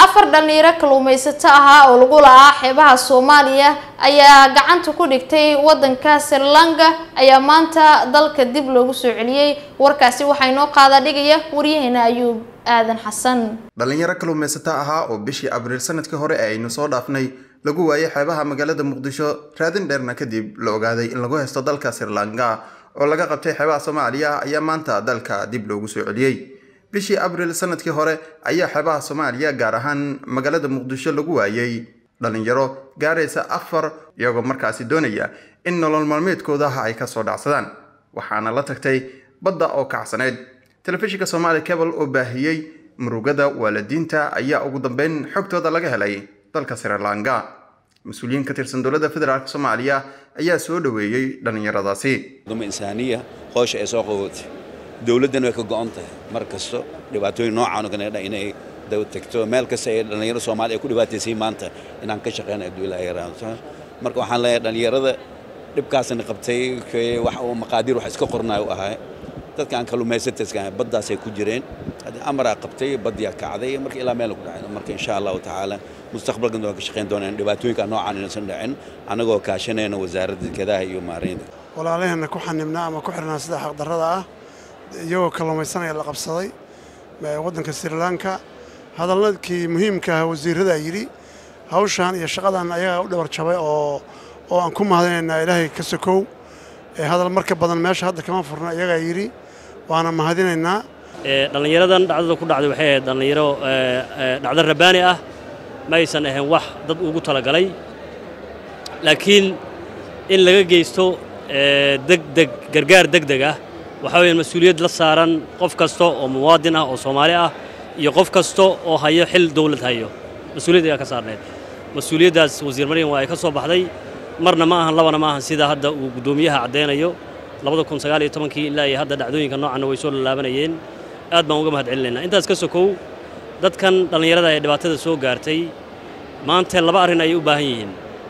afar dhalinyaro kalluumaysato ahaa oo lagu la-aa xeebaha soomaaliya ayaa gacanta ku dhigtay wadanka sri lanka ayaa maanta dalka dib loogu soo celiyey warkaasi waxaa inoo qaada dhigaya waryaheena ayuub aadan xasan dhalinyaro kalluumaysato ahaa oo bishii abriil sanadkii hore ee aynu soo dhaafnay lagu waayay xeebaha magaalada muqdisho raadin dheerna kadib la ogaaday in lagu haysto dalka sri lanka oo laga qabtay xeebaha soomaaliya ayaa maanta dalka dib loogu soo celiyey bishii abriil sanadkii hore ayaa xeebaha soomaaliya gaar ahaan magaalada muqdisho lagu waayey dhalinyaro gaaraysa afar iyagoo markaasi doonaya in nolol maalmeedkoodaha ay kasoo dhacsadaan waxaana la tagtay badda oo kacsaneyd telefishinka soomaali cable oo baahiyey murugada waalidiinta ayaa ugu dambeyn xogtooda laga helay dalka sri lanka mas-uuliyiin ka tirsan dowladda federaalk soomaaliya ayaa soo dhoweeyey dhallinyaradaasi duma insaaniya hoosha ay soo qabootay dowladdana way ka go'on tahay mar kasto dhibaatooyin noocaan oo kale inay daba tagto meel kasta ay dhallinyaro soomaaliya ay ku dhibaataysay maanta inaan ka shaqeyna aduu ilaahay raamsa marka waxaan leeyahay dhallinyarada dhibkaasna qabtay wax uu maqaadiir wax iska qornaayo u ahaa dadka aan kalluumaysataska baddaasay ku jireen haddii amaraa qabtay baddiyaa kacday marka ilaa meel ku dhacay marka insha allahu tacaala mustaqbalkan waan ka shaqeyn doonaa dhibaatooyinka noocaan inaysan dhicin annagoo kaashanayna wasaaradda dekedaha iyo maaraynta walaalaheenna ku xanibnaa ama ku xirnaa sida xaqdarrada ah iyagoo kalluumaysanaya la qabsaday waddanka sri lanka hadalladkii muhiimka ah wasiirradaa yidhi hawshan iyo shaqadan ayagaa u dhabar jabay oo oo aan ku mahadinaynaa ilaahay ka sokow hadal marka badan meesha hadda kama furna iyagaa yidhi waana mahadinaynaa dhallinyaradan dhacdada ku dhacday waxay ahayd dhallinyaro dhacdo rabbaani ah ma aysan ahayn wax dad ugu talagalay laakiin in laga geysto degdeg gargaar degdeg ah waxaa weeye mas-uuliyad la saaran qof kasta oo muwaadin ah oo soomaali ah iyo qof kasta oo hayo xil dawlad hayo mas-uuliyad ayaa ka saarneed mas-uuliyaddaas wasiir maryam waa ay ka soo baxday marna ma ahan labana ma ahan sida hadda uu guddoomiyaha caddaynayo labada kun sagaal iyo tobankii ilaa iyo hadda dhacdooyinka noocanna way soo lalaabanayeen aad baan uga mahad celinaynaa intaas ka sokow dadkan dhallinyarada ee dhibaatada soo gaartay maanta laba arrin ayay u baahan yihiin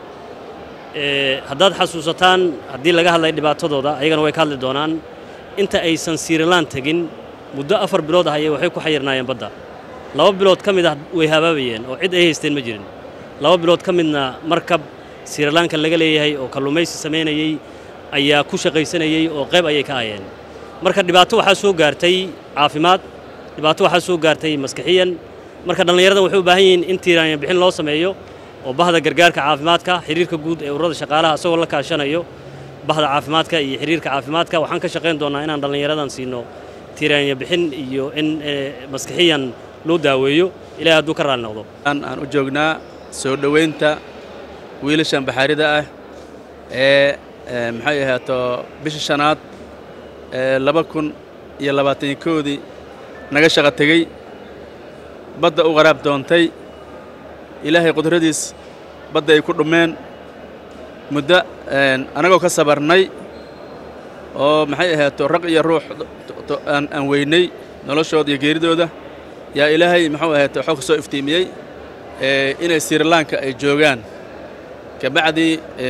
haddaad xasuusataan haddii laga hadlay dhibaatadooda ayagana way ka hadli doonaan inta aysan siirilaan tegin muddo afar bilood ah ayay waxay ku xayirnaayeen badda laba bilood ka mid ah way habaabayeen oo cid ay haysteen ma jirin laba bilood ka midna markab sirilanka laga leeyahay oo kalluumaysi samaynayey ayaa ku shaqaysanayey oo qayb ayay ka ahayeen marka dhibaato waxaa soo gaartay caafimaad dhibaato waxaa soo gaartay maskixiyan marka dhallinyaradan waxay u baahan yihiin in tiiraanya bixin loo sameeyo oo bahda gargaarka caafimaadka xiriirka guud ee ururada shaqaalaha isagoo la kaashanayo bahda caafimaadka iyo xiriirka caafimaadka waxaan ka shaqayn doonnaa inaan dhallinyaradan siino tiiraanya bixin iyo in maskixiyan loo daaweeyo ilahay hadduu ka raali noqdo aan u joognaa soo dhowaynta wiilashan baxaarida ah ee maxay ahaato bisha shanaad ee laba kun iyo labaatankoodii naga shaqo tegey badda u qaraab doontay ilaahay qudradiis badda ay ku dhummeen muddo annagoo ka sabarnay oo maxay ahaato raq iyo ruux aan weynay noloshooda iyo geeridooda yaa ilaahay muxuu ahaato waxuu ka soo iftiimiyey inay sirilanka ay joogaan kabacdii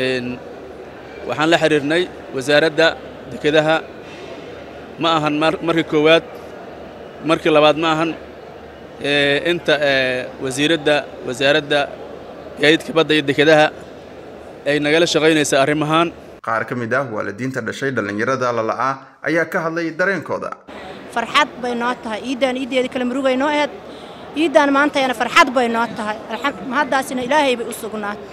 waxaan la xidhiirnay wasaaradda dekedaha ma ahan markii koowaad markii labaad ma ahan inta wasiiradda wasaaradda gaadiidka badda iyo dekedaha ay nagala shaqaynaysa arrimahaan qaar ka mid ah waalidiinta dhashay dhallinyarada lala'aa ayaa ka hadlay dareenkooda farxad bay noo tahay iiddaan iiddeeda kale murugay noo aheed iiddaan maantayana farxad bay noo tahay mahaddaasina ilaahay bay u sugnaatay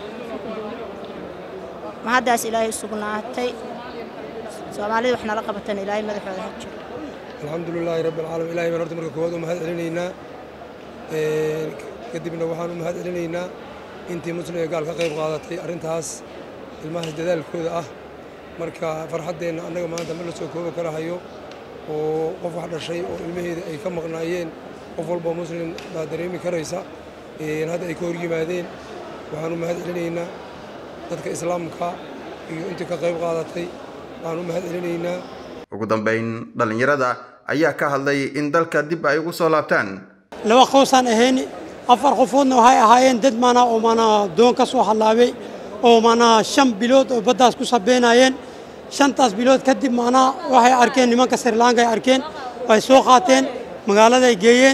mahaddaas ilaahay u sugnaatay soomaalida wax nala qabatana ilaahay madaxooda ha jiro alxamdu lilaahi rabbi alcaalamiin ilahay baan horta marka koowaad u mahad celinaynaa kadibna waxaan u mahad celinaynaa intii muslim ee gaal ka qayb qaadatay arrintaas ilmahaas dadaalkooda ah marka farxaddeenna annaga maanta ma la soo koobi kara hayo oo qof wax dhashay oo ilmaheeda ay ka maqnaayeen qof walba muslim baa dareemi karaysa hadda ay ka hor yimaadeen waxaan u mahad celinaynaa dadka islaamka iyo intii ka qayb qaadatay waxaan u mahad celinaynaa ugu dambayn dhallinyarada ayaa ka hadlay in dalka dib ay ugu soo laabtaan laba qoysaan ahayn afar qofoodna waxay ahaayeen dad maanaa oo maanaa doon ka soo hallaabay oo maanaa shan bilood oo baddaas ku sabeynayeen shantaas bilood kadib maanaa waxay arkeen nimanka srilanka ay arkeen way soo qaateen magaaladay geeyeen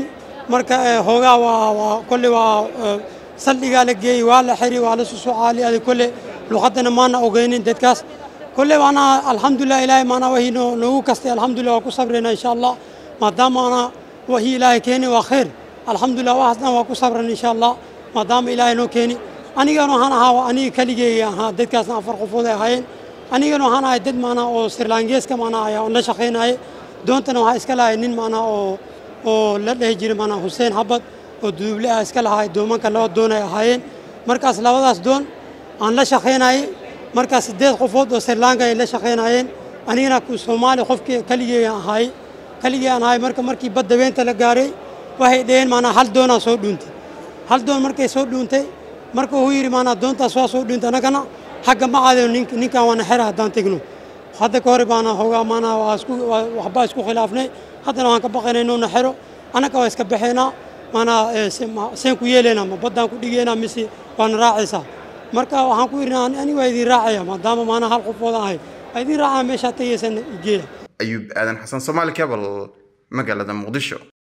marka hoogaa waa waa kolle waa saldhigaa la geeyey waa la xiri waa la susucaali adi kolle luqadana maana ogeynin dadkaas kolle waana alxamdulilah ilaahay maanaa wahii noo noogu kastay alxamdulilah waa ku sabrayna insha allah maadaama ana wahii ilaahay keeni waa khayr alxamdulilah waxaasna waa ku sabran insha allah maadaama ilaahay noo keeni anigana waxaan ahaa aniga keligeega ahaa dadkaasna afar qofood ay ahaayeen anigana waxaan ahay dad maanaa oo sirlangeeska maanaa ayaa la shaqaynayay doontana waxaa iska lahay nin maanaa oo oo la dhehi jiray maanaa xuseen xabad oo duduble ah iska lahay doomanka laba doon ay ahaayeen markaas labadaas doon aan la shaqaynayay markaas siddeed qofood oo sirlanka ay la shaqaynayeen anigana soomaali qofkii keligeega ahaay keligee aan ahay marka markii badda weynta la gaaray waxay dhaheen maanaa hal doonaa soo dhuuntay hal doon markay soo dhuuntay marka uu yidhi maanaa doontaas waa soo dhuuntay annagana xagga ma caadayo ninkan waana xera haddaan tegno hadda ka hore baana hoogaa maanaa waa isku waxbaa isku khilaafnay haddana waan ka baqaynay inuuna xero annaga waa iska baxaynaa maanaa seen ku yeelaynaa ma baddaan ku dhigaynaa mise waana raacaysaa marka waxaan ku yidhi ani waa idin raacaya maadaama maanaa hal qofood ahay waa idin raacaya meeshaa tegaysan igeeya ayuub aadan xasan soomaali cable magaalada muqdisho